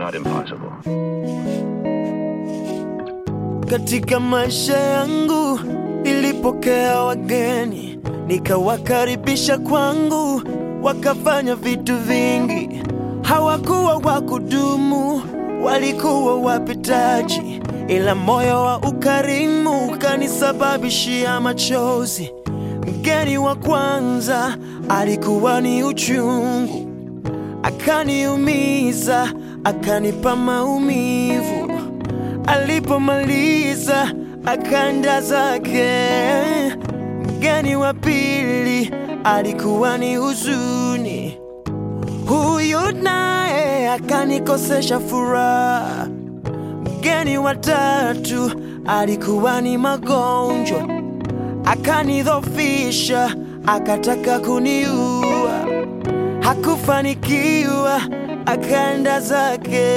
not impossible. Katika maisha yangu nilipokea wageni, nikawakaribisha kwangu, wakafanya vitu vingi. Hawakuwa wa kudumu, walikuwa wapitaji, ila moyo wa ukarimu ukanisababishia machozi. Mgeni wa kwanza alikuwa ni uchungu, akaniumiza, akanipa maumivu. Alipomaliza akaenda zake. Mgeni wa pili alikuwa ni huzuni, huyu naye akanikosesha furaha. Mgeni wa tatu alikuwa ni magonjwa, akanidhofisha, akataka kuniua. Hakufanikiwa, akaenda zake.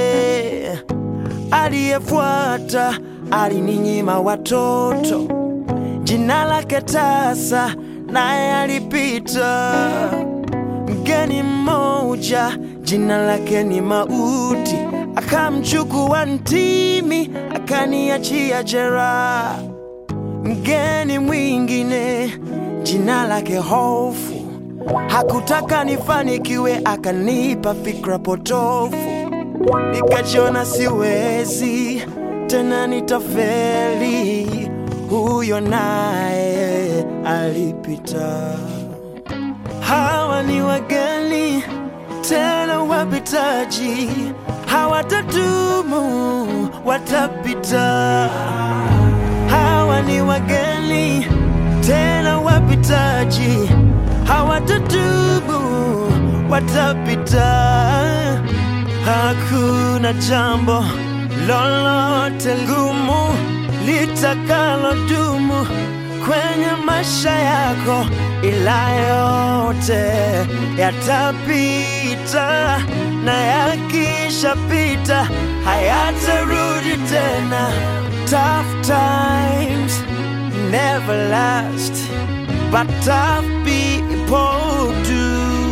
Aliyefuata alininyima watoto, jina lake tasa, naye alipita. Mgeni mmoja jina lake ni Mauti, akamchukua ntimi, akaniachia jeraha. Mgeni mwingine jina lake Hofu, hakutaka nifanikiwe, akanipa fikra potofu nikajiona siwezi tena, nitafeli. Huyo naye alipita. Hawa ni wageni tena wapitaji, hawatadumu, watapita. Hawa ni wageni tena wapitaji, hawatadumu, watapita. Hakuna jambo lolote gumu litakalo dumu kwenye maisha yako, ila yote yatapita, na yakishapita hayatarudi tena. Tough times never last, but tough people do.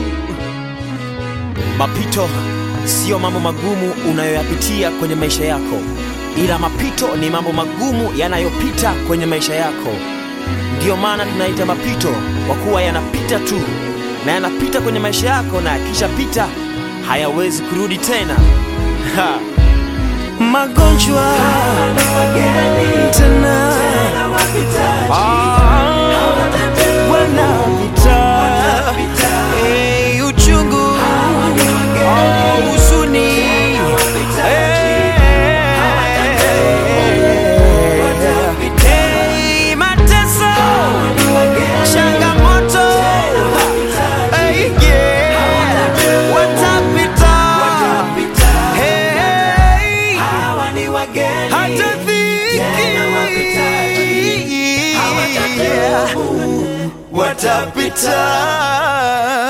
Mapito siyo mambo magumu unayoyapitia kwenye maisha yako, ila mapito ni mambo magumu yanayopita kwenye maisha yako. Ndiyo maana tunaita mapito, kwa kuwa yanapita tu na yanapita kwenye maisha yako, na yakishapita hayawezi kurudi tena. Ha. magonjwa tena Ah, wanapita Eh, uchungu Oh, huzuni Eh, eh, mateso changamoto Eh, yeah. watapita Hey, hata dhiki watapita